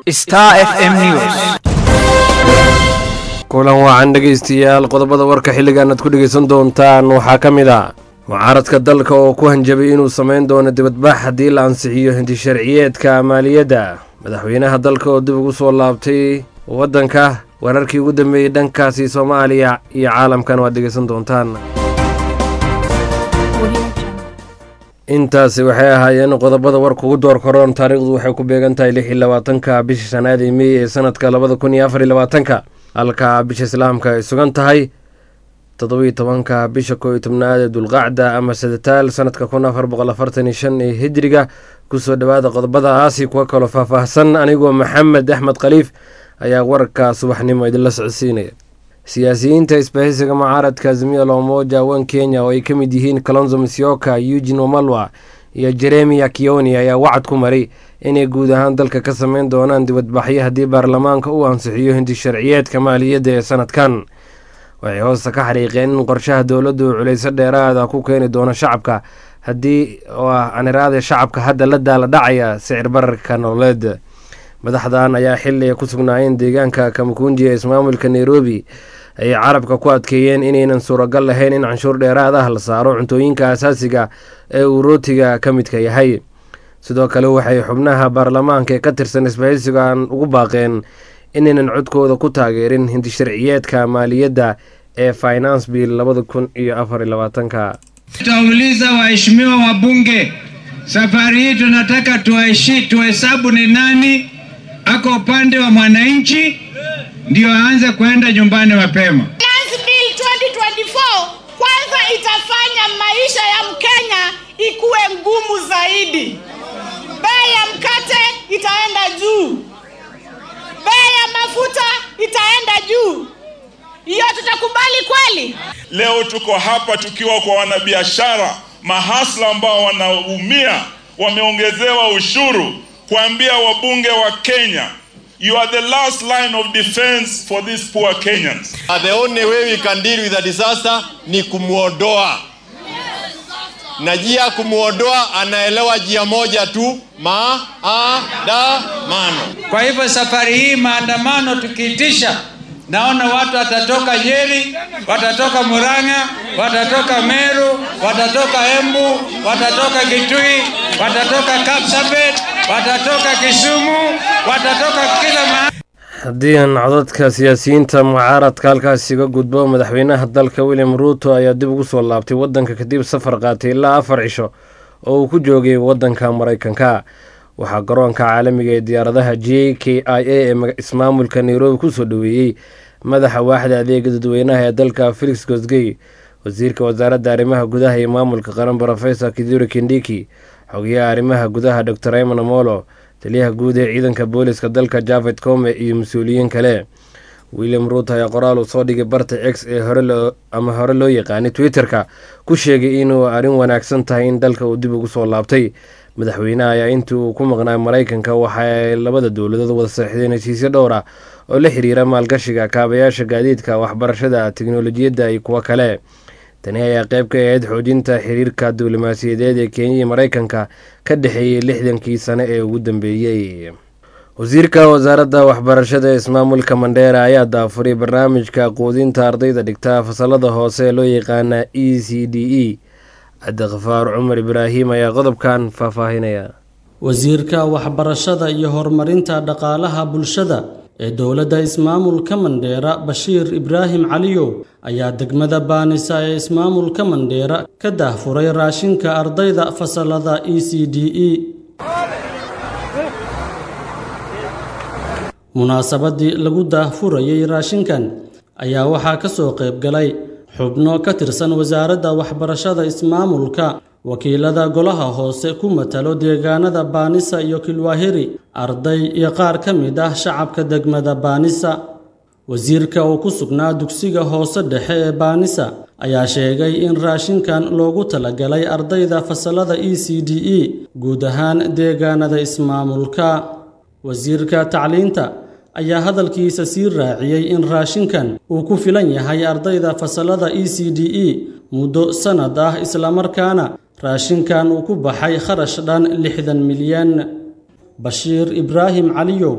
star f m news kulan wacan dhegaystayaal qodobada warka xilligan aad ku dhegaysan doontaan waxaa ka mid ah mucaaradka dalka oo ku hanjabay inuu samayn doono dibadbax haddii la ansixiyo hinti sharciyeedka maaliyadda madaxweynaha dalka oo dib ugu soo laabtay waddanka wararkii ugu dambeeyey dhankaasi soomaaliya iyo caalamkan waad dhegaysan doontaan intaasi waxay ahaayeen qodobada warka ugu door karoon taariikhdu waxay ku beegan tahay lix iyo labaatanka bisha shanaad ee mey ee sanadka labada kun iyo afar iyo labaatanka halka bisha islaamka ay sugan tahay toddobiyo tobanka bisha koo iyo tobnaad ee dulqacda ama sadataal sanadka kun afar boqol afartan iyo shan ee hijriga kusoo dhowaada qodobadaasi kuwa kaloo faahfaahsan anigoo maxamed axmed khaliif ayaa wararka subaxnimo idinla socodsiinaya siyaasiyiinta isbahaysiga mucaaradka azimia lomoja wan kenya oo ay ka mid yihiin kalonzo misyoka eugin wamalwa iyo jeremia kioni ayaa wacad ku maray inay guud ahaan dalka ka sameyn doonaan dibadbaxyo haddii baarlamaanka uu ansixiyo hinti sharciyeedka maaliyadda ee sanadkan waxay hoosta ka xariiqeen in qorshaha dowladdu uu culayso dheeraada ku keeni doono shacabka haddii oo ah aniraada shacabka hadda la daala dhacaya sicir bararka nololeed madaxdan ayaa xili ay ku sugnaayeen deegaanka kamakunji ee ismaamulka nairobi ayay carabka ku adkeeyeen inaynan suuragal lahayn in canshuur dheeraad ah la saaro cuntooyinka asaasiga ee uu rootiga ka midka yahay sidoo kale waxay xubnaha baarlamaanka ee ka tirsan isbahaysigan ugu baaqeen inaynan codkooda ku taageerin hindi sharciyeedka maaliyadda ee finance bill labada kun iyo afar iyo labaatanka Tutauliza waheshimiwa wabunge, safari hii tunataka tuaishi tuhesabu ni nani ako upande wa mwananchi ndio aanze kuenda nyumbani mapema. Finance Bill 2024 kwanza itafanya maisha ya Mkenya ikuwe ngumu zaidi. Bei ya mkate itaenda juu, bei ya mafuta itaenda juu. Hiyo tutakubali kweli? Leo tuko hapa tukiwa kwa wanabiashara mahasla ambao wanaumia, wameongezewa ushuru, kuambia wabunge wa Kenya you are the last line of defense for these poor Kenyans. Uh, the only way we can deal with the disaster ni kumwondoa na jia ya kumwondoa anaelewa jia moja tu maandamano. Kwa hivyo safari hii maandamano tukiitisha, naona watu watatoka Nyeri, watatoka Murang'a, watatoka Meru, watatoka Embu, watatoka Kitui, watatoka Kapsabet, watatoka Kisumu, watatoka kila mahali. haddii aan codadka siyaasiyiinta mucaaradka halkaas iga gudbo madaxweynaha dalka william ruuto ayaa dib ugu soo laabtay waddanka kadib safar qaatay ilaa afar cisho oo uu ku joogay waddanka maraykanka waxaa garoonka caalamiga ee diyaaradaha j k i a ee ismaamulka nairobi kusoo dhoweeyey madaxa waaxda adeega dadweynaha ee dalka felix gosgey wasiirka wasaaradda arrimaha gudaha iyo maamulka qaran rofesor kiduri kindiki xogayaha arrimaha gudaha dor raymond amolo taliyaha guud ee ciidanka booliska dalka javed come iyo mas-uuliyiin kale william ruut ayaa qoraal uu soo dhigay barta x ee hore ama hore loo yaqaanay twitter-ka ku sheegay inuu arrin wanaagsan tahay in dalka uu dib ugu soo laabtay madaxweyneha ayaa intii uu ku maqnaay maraykanka waxa ay labada dowladood wada saxiixdeen heshiisyo dhowr ah oo la xiriira maalgashiga kaabayaasha gaadiidka waxbarashada teknolojiyadda iyo kuwo kale tani ayaa qeyb ka ahayd xoojinta xiriirka diblomaasiyadeed ee kenya iyo maraykanka ka dhexeeyey lixdankii sane ee ugu dambeeyey wasiirka wasaaradda waxbarashada ee ismaamulka mandheera ayaa daafuray barnaamijka quudinta ardayda dhigta fasalada hoose ee loo yaqaana e c d e cabdikhafaar cumar ibraahim ayaa qodobkan faahfaahinaya wasiirka waxbarashada iyo horumarinta dhaqaalaha bulshada ee dowladda ismaamulka mandheera bashiir ibraahim caliyow ayaa degmada baanisa ee ismaamulka mandheera ka daahfuray raashinka ardayda fasalada e c d e munaasabadii lagu daahfurayay raashinkan ayaa waxaa ka soo qayb galay xubno ka tirsan wasaaradda waxbarashada ismaamulka wakiilada golaha hoose ku matalo deegaanada baanisa iyo kilwaahiri arday iyo qaar ka mid ah shacabka degmada baanisa wasiirka oo ku sugnaa dugsiga hoose dhexe ee baanisa ayaa sheegay in raashinkan loogu talagalay ardayda fasalada e c d e guud ahaan deegaanada ismaamulka wasiirka tacliinta ayaa hadalkiisa sii raaciyey in raashinkan uu ku filan yahay ardayda fasalada e c d e muddo sannad ah islamarkaana raashinkan uu ku baxay kharash dhan lixdan milyan bashiir ibraahim caliyow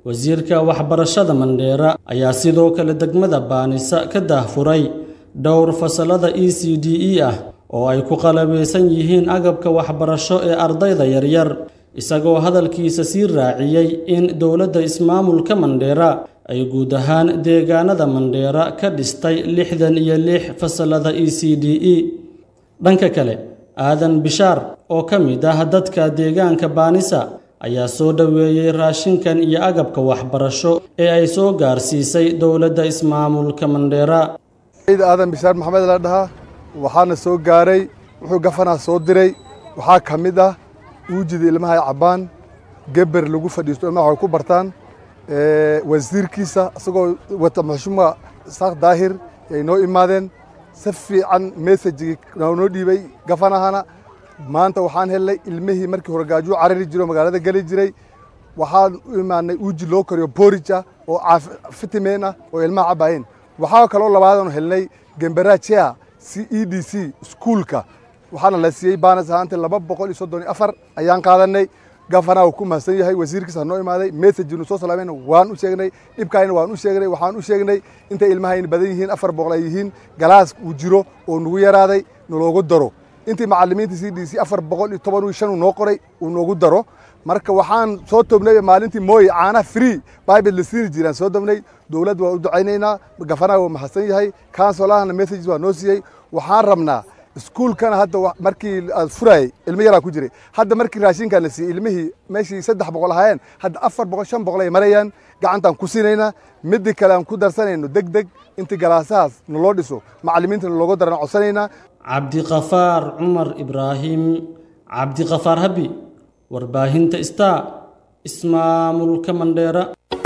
wasiirka waxbarashada mandheera ayaa sidoo kale degmada baanisa ka daahfuray dhowr fasalada e c d e ah oo ay ku qalabaysan yihiin agabka waxbarasho ee ardayda yaryar isagoo hadalkiisa sii raaciyey in dowladda ismaamulka mandheera ay guud ahaan deegaanada mandheera ka dhistay lixdan iyo lix fasalada e c d e dhanka kale aadan bishaar oo ka mid ah dadka deegaanka baanisa ayaa soo dhoweeyey raashinkan iyo agabka waxbarasho ee ay soo gaarsiisay dowladda ismaamulka mandheera aadan bishaar maxamed la dhahaa waxaana soo gaaray wuxuu gafanaa soo diray waxaa ka mid ah uujida ilmaha ay cabbaan geber lagu fadhiisto ilmaha waxay ku bartaan wasiirkiisa isagoo wata maxshuuma saaq daahir ay noo imaadeen si fiican messajigii noo dhiibay gafanahana maanta waxaan helnay ilmihii markii hore gaajuu carari jiro magaalada geli jiray waxaan u imaanay uuji loo kariyo boorija oo fitimen ah oo ilmaha cabbaayeen waxaa kaloo labaadanu helnay gemberajea c e d c iskuulka waxaana la siiyey baanas ahaantii laba boqol iyo soddon iyo afar ayaan qaadanay gafanaa uu ku mahadsan yahay wasiirkiisa noo imaaday messajinu soo salaamayna waan u sheegnay dhibkaayna waan u sheegnay waxaan u sheegnay intay ilmahayna badan yihiin afar boqol ay yihiin galaas uu jiro oo nagu yaraaday naloogu daro intii macallimiinta c d c afar boqol iyo toban iyo shan uu noo qoray uu noogu daro marka waxaan soo tobnay maalintii mooye caanaha free bible la siini jiraan soo tobnay dowladda waa u ducaynaynaa gafanaa waa mahadsan yahay kansolahana messages waa noo siiyey waxaan rabnaa iskuulkana hadda markii aad furaayey ilmo yaraa ku jiray hadda markii raashinkan la siiyey ilmihii meeshii saddex boqol ahaayeen hadda afar boqol shan boqol ay marayaan gacantaan ku siinaynaa midii kale aan ku darsanayno deg deg intii galaasahaas naloo dhiso macallimiintana looga daran codsanaynaa cabdiqafaar cumar ibraahim cabdiqafaar habi warbaahinta star ismaamulka mandheera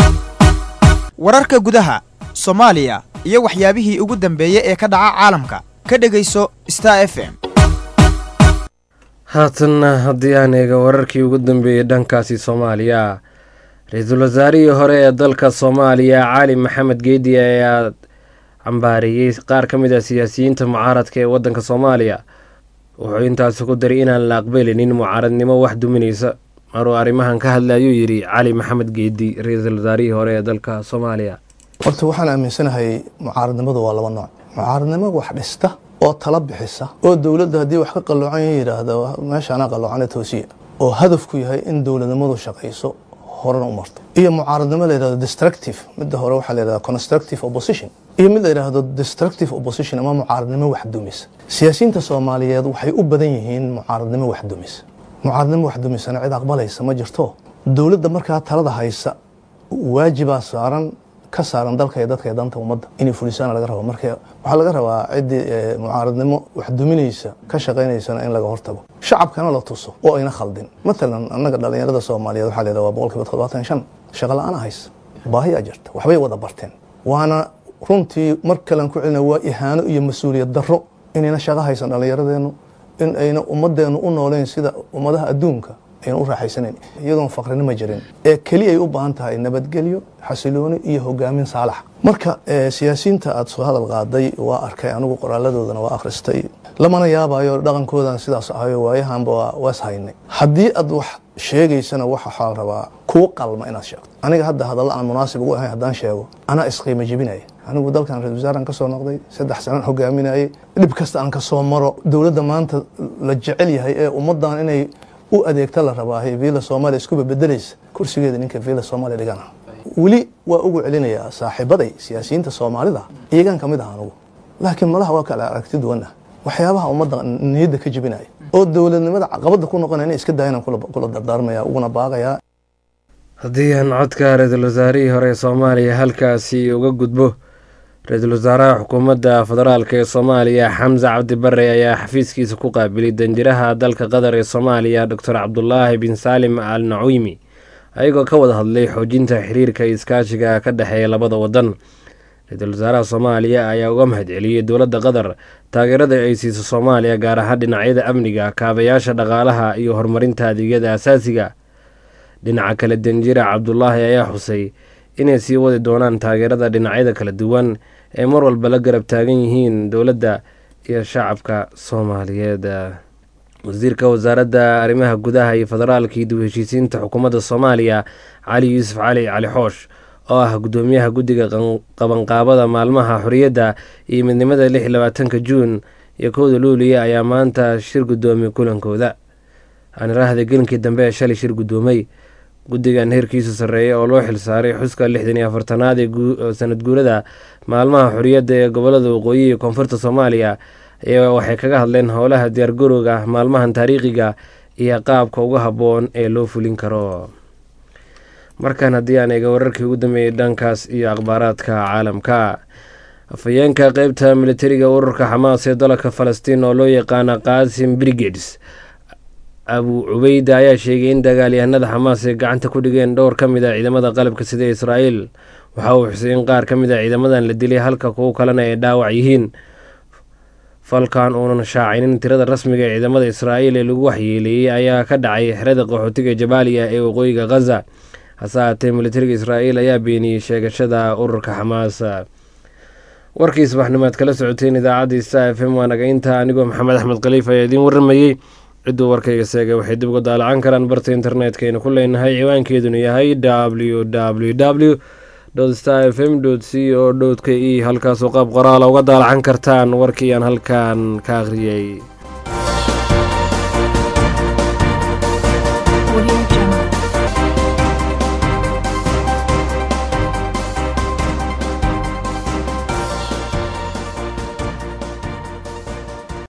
wararka gudaha soomaaliya iyo waxyaabihii ugu dambeeyey ee ka dhaca caalamka ka dhegayso star f m haatanna haddii aan eega wararkii ugu dambeeyey dhankaasi soomaaliya ra-iisul wasaarihii hore ee dalka soomaaliya cali maxamed geedi ayaa cambaariyey qaar ka mid ah siyaasiyiinta mucaaradka ee waddanka soomaaliya wuxuu intaasi ku daray inaan la aqbalinin mucaaradnimo wax duminaysa maruu arrimahan ka hadla ayuu yidhi cali maxamed geedi ra-iisul wasaarihii hore ee dalka soomaaliya horta waxaan aaminsanahay mucaaradnimadu waa laba nooc mucaaradnimo wax dhista oo tala bixisa oo dowladda haddii wax ka qalloocan yidhaahda meeshaanaa qalloocana toosiya oo hadafku yahay in dowladnimadu shaqayso horena u marto iyo mucaaradnimo la yidhahdo destructive midda hore waxaa la yidhahda constructive opposition iyo mid la yidhaahdo destructive opposition ama mucaaradnimo wax dumisa siyaasiyiinta soomaaliyeed waxay u badan yihiin mucaaradnimo wax dumisa mucaaradnimo wax dumisana cid aqbalaysa ma jirto dowladda markaa talada haysa waajibaa saaran ka saaran dalka iyo dadka iyo danta ummadda inay fulisaana laga rabo marka waxaa laga rabaa ciddii mucaaradnimo wax duminaysa ka shaqaynaysana in laga hortago shacabkana la tuso oo ayna khaldin matalan annaga dhallinyarada soomaaliyeed waxaa la yidhaha waa boqolkiiba toddobaatan shan shaqa la-aana haysa baahiyaa jirta waxbay wada barteen waana runtii mar kalean ku celina waa ihaano iyo mas-uuliyad darro inayna shaqo haysan dhallinyaradeennu in ayna ummadeennu u nooleyn sida ummadaha adduunka ayna u raaxaysanayn iyadoon faqrinimo jirin ee keli ay u baahan tahay nabadgelyo xasilooni iyo hogaamin saalax marka siyaasiyiinta aada soo hadal qaaday waa arkay anigu qoraaladoodana waa akhristay lamana yaabayo dhaqankoodan sidaas ahayo waayahanba waas haynay haddii aad wax sheegaysana waxaa rabaa kuu qalma inaad sheegto aniga hadda hadalla aan munaasib ugu ahayn haddaan sheego anaa isqiimo jebinaya anigu dalkan ra-isul wasaaran ka soo noqday saddex sanaan hogaaminayay dhib kasta aan ka soo maro dowladda maanta la jecel yahay ee ummaddan inay u adeegta la rabaahay villa soomaaliya iskuba bedelaysa kursigeeda ninka villa soomaaliya dhigana weli waa ugu celinayaa saaxiibaday siyaasiyiinta soomaalida iyagaan kamid ah anugu laakiin madaha waa kale aragti duwan ah waxyaabaha ummadda niyadda ka jebinaya oo dowladnimada caqabada ku noqonaya inay iska dayanaan kula dardaarmaya uguna baaqayaa haddii aan codka ra-iisul wasaarihii hore ee soomaaliya halkaasi uga gudbo ra-iisul wasaaraha xukuumadda federaalk ee soomaaliya xamse cabdi bare ayaa xafiiskiisa ku qaabilay danjiraha dalka qatar ee soomaaliya doctor cabdulaahi bin saalim al naciimi ayagoo ka wada hadlay xoojinta xiriirka iskaashiga ka dhexeeya labada wadan ra-iisul wasaaraha soomaaliya ayaa uga mahad celiyey dowladda qatar taageerada ay siiso soomaaliya gaar ahaan dhinacyada amniga kaabayaasha dhaqaalaha iyo horumarinta adeegyada asaasiga dhinaca kale danjira cabdulaahi ayaa xusay inay sii wadi doonaan taageerada dhinacyada kala duwan ee mar walba la garab taagan yihiin dowladda iyo shacabka soomaaliyeed wasiirka wasaaradda arrimaha gudaha iyo federaalka iyo dib heshiisiinta xukuumadda soomaaliya cali yuusuf cali cali xoosh oo ah gudoomiyaha guddiga qabanqaabada maalmaha xorriyadda iyo midnimada lix iyo labaatanka juun iyo kowda luuliya ayaa maanta shir gudoomiyay kulankooda aaniraahda gelinkii dambe ee shalay shir gudoomay guddigan heerkiisu sarreeya oo loo xilsaaray xuska lixdan iyo afartanaad ee sanad guurada maalmaha xorriyadda ee gobolada waqooyi iyo koonfurta soomaaliya ayaa waxay kaga hadleen howlaha diyaargarowga maalmahan taariikhiga iyo qaabka uga habboon ee loo fulin karo markan haddii aan eega wararkii ugu dambeeyey dhankaas iyo akhbaaraadka caalamka afhayeenka qeybta militariga ururka xamaas ee dalka falastiin oo loo yaqaana qaasim brigades abu cubeyda ayaa sheegay in dagaalyahanada xamaas ay gacanta ku dhigeen dhowr ka mid a ciidamada qalabka sida israa'iil waxa uu xusay in qaar ka mid a ciidamadan la dilay halka kuwo kalena ay dhaawac yihiin falkan uunan shaacinin tirada rasmiga ee ciidamada israa'iil ee lagu waxyeeleeyey ayaa ka dhacay xerada qaxootiga jabaaliya ee waqooyiga khaza hase haatee militariga israa'iil ayaa beeniyey sheegashada ururka xamaas warkii subaxnimaad kala socoteen idaacadda sta f m waa naga inta anigoo maxamed axmed khaliif ayaa idiin waramayey cidduu warkayga seegay waxay dib uga daalacan karaan barta internetkaynu ku leenahay ciwaankeeduna yahay w w w star f m c o k e halkaasoo qaab qoraala uga daalacan kartaan warkii aan halkan ka akhriyey